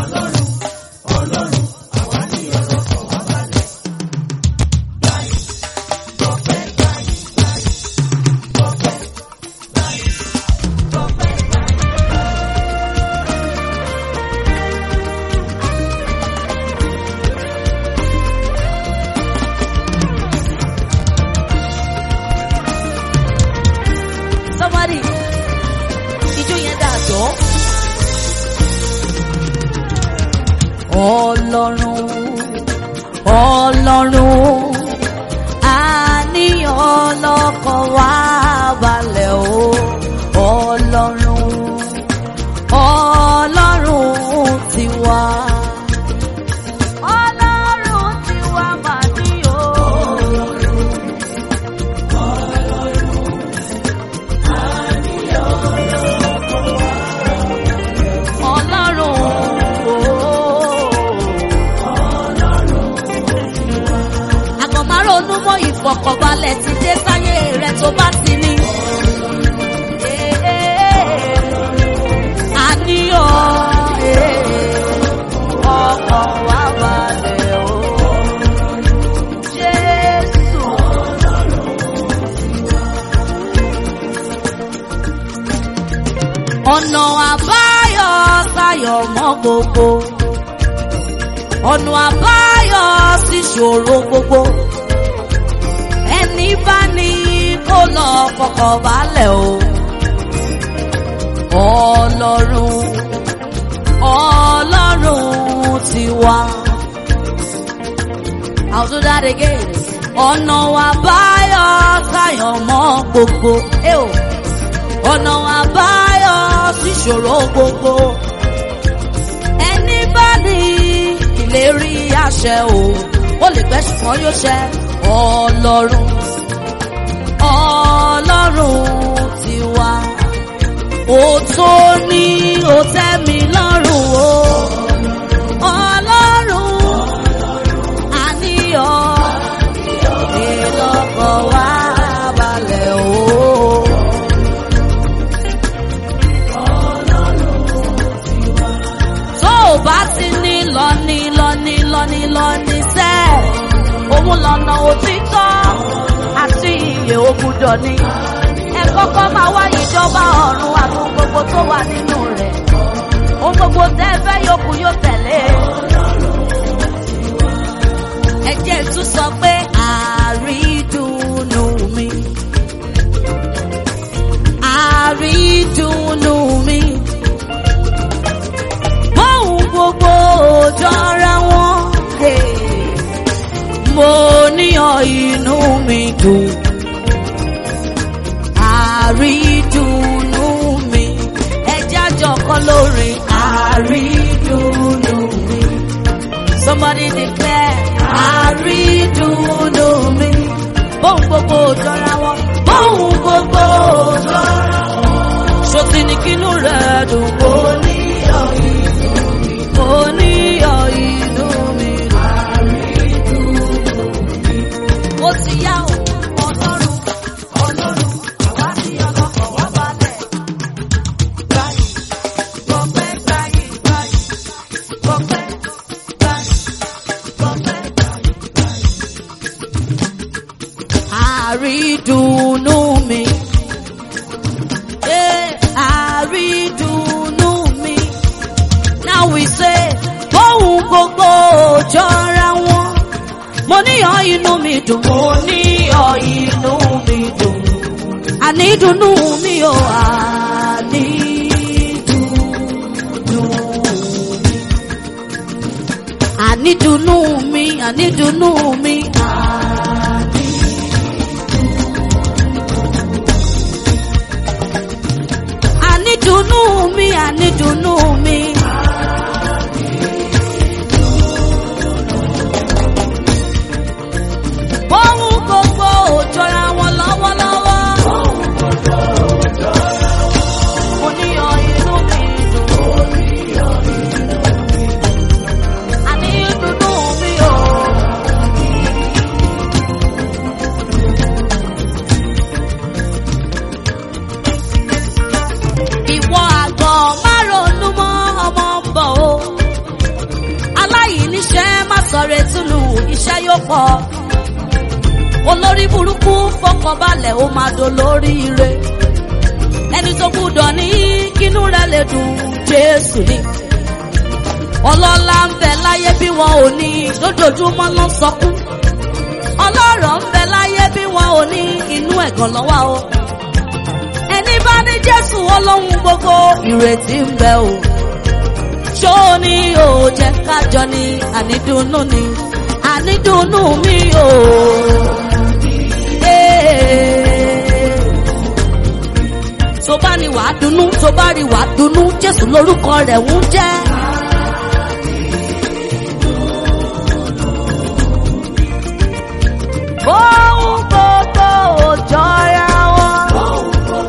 Somebody, ijó yẹn dà jọ́. Ọlọ́run, Ọlọ́run, àníyàn ọlọ́kàn wá balẹ̀ o. Ọlọ́run, Ọlọ́run ti wá. Ọlọ́run ti wá màá ní o. Ọlọ́run àgọ̀márò onúmọ̀ ìfọ̀kànbalẹ̀ ti dé sáyé rẹ̀ tó bá ti ní. Àníyàn ọkàn wá balẹ̀ o. Jésù. ọ̀nà àbáyọ sáyọ̀ mọ́ gbogbo ọ̀nà àbáyọ sí ṣòro gbogbo ẹni bá ní kó lọ fọkàn balẹ̀ o ọlọ́run ọlọ́run ti wá. I'll do that again. ọ̀nà àbáyọ sáyọ̀ mọ́ gbogbo. Eh, oh ọ̀nà àbáyọ síṣòro gbogbo. ẹni bá ní ìlérí àṣẹ o ó lè pẹ́ ṣùgbọ́n yóò ṣẹ ọlọ́run ọlọ́run ti wá. ó tó ní ó tẹ́ mi lọ́rùn o ọlọ́run àníyàn ìlọ́kọ̀ wá balẹ̀ o. tó o bá ti ní lọ́ní lọ́ní lọ́ní lọ́ní sẹ́ òun lọ́nà òtítọ́ àti iye ògùdọ̀ ni ẹ kọ́kọ́ máa wá ìjọba ọ̀run àtún gbogbo tó wà nínú rẹ̀ ohun gbogbo tẹ́ ẹ fẹ́ yòókù yóò tẹ̀lé ẹ jẹ́ tún sọ pé àrídùnnú mi àrídùnnú mi bóun gbogbo jọra wọn. Hey. Mo níyàn inú mi dùn. Àrídùnnú mi. Ẹja jọkọ lórí àrídùnnú mi. Somebody declare àrídùnnú mi. Bóun gbogbo jọra wọn. Bóun gbogbo jọra wọn. Ṣòtì ní kínú rẹ̀ dùn. Mo níyàn inú mi. Mo níyàn inú mi. Ó ti yá o, ọlọ́run, ọlọ́run, àwa tí ọlọ́kọ̀ wá balẹ̀. Báyìí, gbọ̀pẹ́ báyìí, báyìí, gbọ̀pẹ́ báyìí, gbọ̀pẹ́ báyìí, báyìí. Àrídùnnú mi. Eh, àrídùnnú mi. Now we say, bóun gbogbo jọra wọn. Mo níyàn inú mi dùn. Mo níyàn inú mi dùn. Ànídùnnú mi ò ànídùnnú mi. Ànídùnnú mi, ànídùnnú mi. Ànídùnnú mi, ànídùnnú mi. Bóun gbogbo ò jọra wọn lọ́wọ́lọ́wọ́. Mo níyàn inú mi dùn. Ànídùnnú mi ò. Ìwọ àgàn má ronú mọ́ sọ̀rọ̀ túnú iṣẹ́ yóò pọ̀ olórí burúkú fọkànbalẹ̀ ó máa dolórí ire ẹni tó gbúdọ̀ ní kínú rẹ̀ lè dùn jésù ni ọlọ́lá ń bẹ láyé bí wọn ò ní lójoojúmọ́ ló ń sọkún ọlọ́rọ̀ ń bẹ láyé bí wọn ò ní inú ẹ̀gàn lọ́wọ́ o ẹni bá ní jésù ọlọ́run gbogbo ìrètí ń bẹ o ṣó ni ò jẹ́ kájọ ni ànídùnnú ni ànídùnnú mi o. tó bá ní wàá dunnú tó bá rí wàá dunnú jésù lórúkọ rẹ̀ ń jẹ́. Ohun gbogbo ò jọra wọn.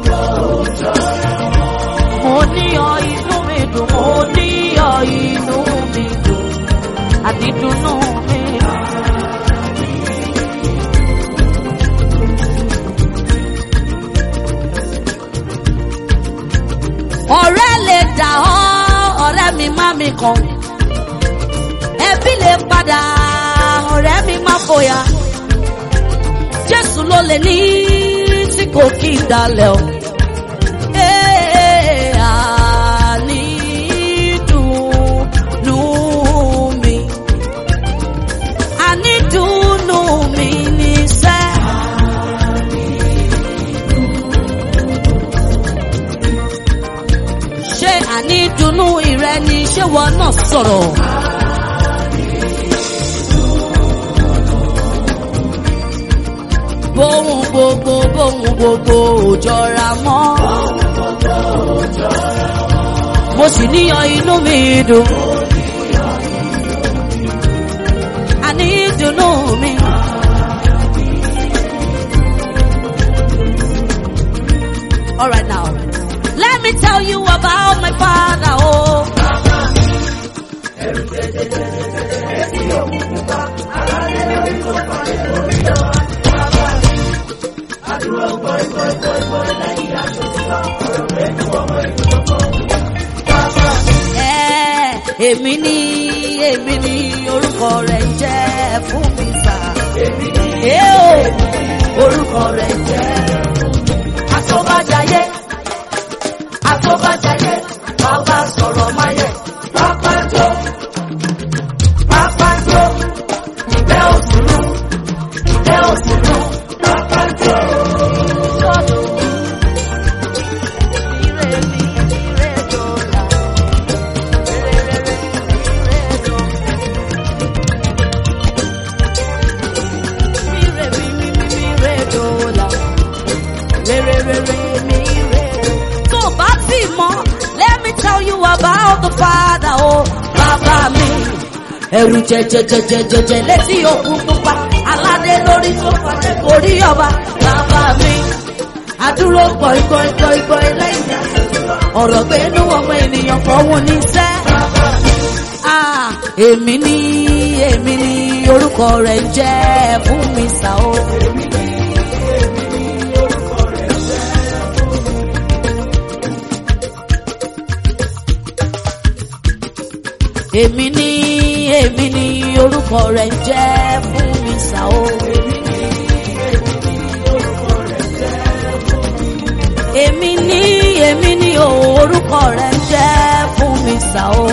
Mo ní ọ inú mi dùn, mo ní ọ inú mi dùn, àti dùnnú mi. Ọ̀rẹ́ lè dà ọ́, ọ̀rẹ́ mi má mi kàn. Ẹbí lè padà, ọ̀rẹ́ mi má fòyà jésù ló lè ní tí kò kí n dalẹ̀ o. Ee, ànídùnnú mi. Ànídùnnú mi níṣẹ́. Ṣé ànídùnnú ìrẹ ni ṣé wọn náà sọ̀rọ̀? bóhun gbogbo bóhun gbogbo ò jọra mọ́. mo sì níyan inú mi dùn. àní ìdùnnú mi. Alright now, let me tell you about my father. Oh. Ẹ, èmi ni èmi ni orúkọ rẹ̀ ń jẹ́ fún mi sà. èmi ni orúkọ rẹ̀ ń jẹ́. Àtọ́bàjáyé àtọ́bàjáyé bàbá sọ̀rọ̀ máyẹ̀ pápájọ́ pápájọ́ ìgbẹ́ òsùnú ìgbẹ́ òsùnú pápájọ́. Ire mi, ire dọ̀la. Tó o bá sì mọ̀, let me tell you about the father o, bàbá mi. Ẹ̀rù jẹjẹjẹjẹjẹjẹ létí òkun pupa, aládé lórí tó fàdé kò rí ọba, bàbá mi. Àdúró gbọ̀ngbọ̀ngbọ̀ngbọ̀n lẹ́yìn ọ̀rọ̀ pé inú ọmọ ènìyàn fọwọ́ ní sẹ́. Ah, èmi ni èmi ni orúkọ rẹ̀ ń jẹ́ fún mi sá o. èmi ni èmi ni orúkọ rẹ̀ ń jẹ́ fún mi sá o. èmi ni èmi ni o orúkọ rẹ̀ ń jẹ́ fún mi sá o.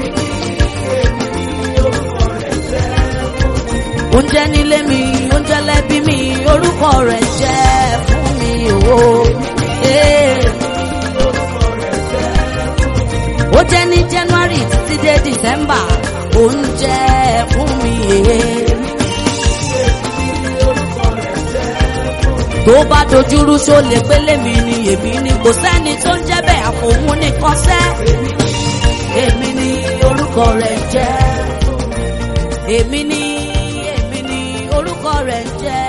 oúnjẹ nílé mi oúnjẹ lẹ́bí mi orúkọ rẹ̀ jẹ́ fún mi o. Eh. ó jẹ́ ní january títí dé december oúnjẹ fún mi. eh. tó bá dojúrú ṣó lè pélé mi ni èmi ni kò sẹ́ni tó ń jẹ́ bẹ́ẹ̀ àfòun nìkan sẹ́. èmi ni orúkọ rẹ̀ jẹ́ èmi ni èmi ni orúkọ rẹ̀ jẹ́.